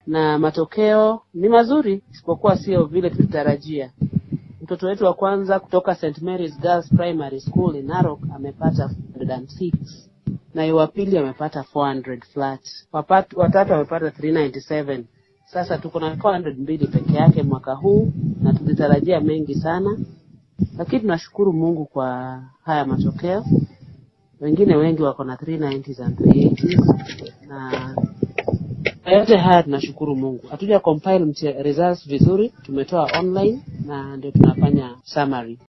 na matokeo ni mazuri, isipokuwa sio vile tulitarajia. Mtoto wetu wa kwanza kutoka St Mary's Girls Primary School in Narok amepata 106 na wa pili amepata 400 flat. Wapat, watatu amepata 397. Sasa tuko na 400 mbili peke yake mwaka huu na tulitarajia mengi sana, lakini tunashukuru Mungu kwa haya matokeo. Wengine wengi wako na 390s and 380s na kwa yote haya tunashukuru Mungu. Hatuja compile mtia- results vizuri, tumetoa online na ndio tunafanya summary.